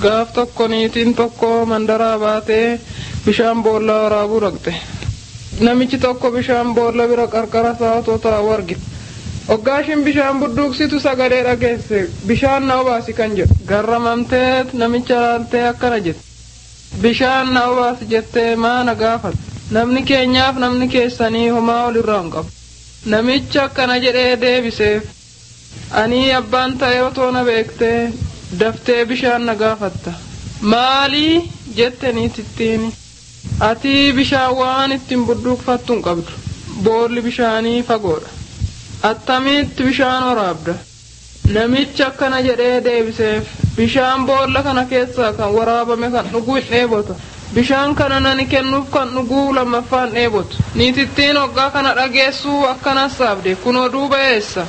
gaaf tokko niitiin tokko mandaraa baatee bishaan boollaa waraabuu dhaqxe. Namichi tokko bishaan boolla bira qarqara isaa otoo taa'u argite. Hoggaashin bishaan budduuqsitu sagalee dhageesse bishaan na obaasi kan jedhu garramamtee namicha laaltee akkana jette. Bishaan na obaasi jettee maana gaafate. Namni keenyaaf namni keessanii homaa olirraa hin qabu. Namicha akkana jedhee deebiseef. Ani abbaan ta'e otoo na beektee daftee bishaan na gaafatta. Maalii jette niitittiin. Ati bishaan waan ittiin budduuqfattu hin qabdu. Boolli bishaanii fagoodha. Attamitti bishaan waraabda. Namichi akkana jedhee deebiseef bishaan boolla kana keessaa kan waraabame kan dhuguu hin dheebota. Bishaan kana nani kennuuf kan dhuguu lammaffaan dheebotu. Niitittiin hoggaa kana dhageessuu akkanas saabde kunoo duuba eessa.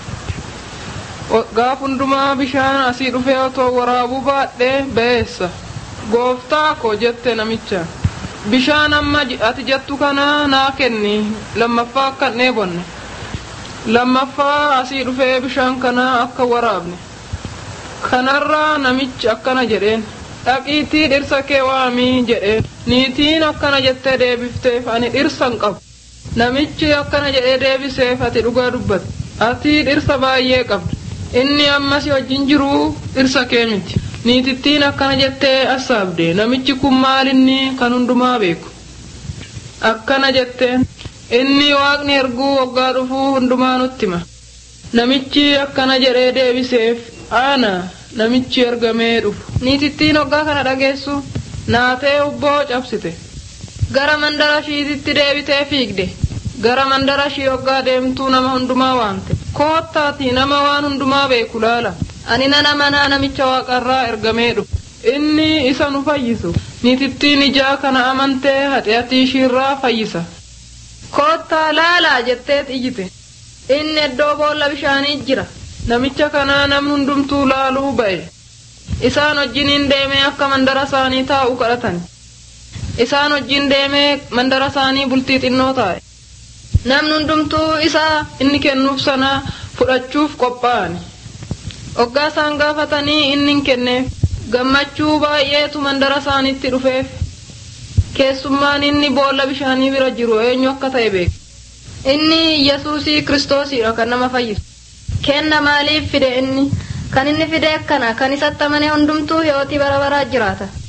Gaaf hundumaa bishaan asii dhufee otoo waraabuu baadhee ba'eessa. Gooftaa koo jette namicha. Bishaan amma ati jettu kana naa kenni lammaffaa akka hin dheebonne. Lammaffaa asii dhufee bishaan kana akka waraabne. Kanarraa namichi akkana jedheen. Dhaqiitii dhirsa kee waamii jedheen. Niitiin akkana jettee deebifteef ani dhirsa hin qabu. Namichi akkana jedhee deebiseef ati dhugaa dubbatte. Ati dhirsa baay'ee qabda. Inni ammas wajjin jiru dhirsa kee miti. Niitittiin akkana jettee assaabde namichi kun maalinni kan hundumaa beeku. Akkana jetteen inni waaqni erguu waggaa dhufuu hundumaa nutti hima. Namichi akkana jedhee deebiseef ana namichi ergamee dhufu. Niitittiin waggaa kana dhageessu naatee ubboo cabsite. Gara mandara ishiititti deebitee fiigde. Gara mandara ishii waggaa deemtuu nama hundumaa waamte. Koottaati nama waan hundumaa beeku laala. Ani nana manaa namicha waaqarraa ergamee dhufu. Inni isa nu fayyisu. Niitittiin ijaa kana amantee haxiyatii ishiirraa fayyisa. Koottaa laalaa jetteet iyyite. Inni iddoo boolla bishaanii jira. Namicha kanaa namni hundumtuu laaluu ba'e. Isaan wajjiniin deemee akka mandara isaanii taa'u kadhatan. Isaan wajjin deemee mandara isaanii bultii xinnoo taa'e. Namni hundumtuu isaa inni kennuuf sana fudhachuuf qophaa'ani. Hoggaa isaan gaafatanii inni hin kenneef gammachuu baay'eetu mandara isaaniitti dhufeef. Keessummaan inni boolla bishaanii bira jiru eenyu akka ta'e beeka. Inni Yesuusii Kiristoosidha kan nama fayyisu. Kenna maaliif fide inni? Kan inni fide akkana kan isatti amane hundumtuu hiyootii bara baraa jiraata.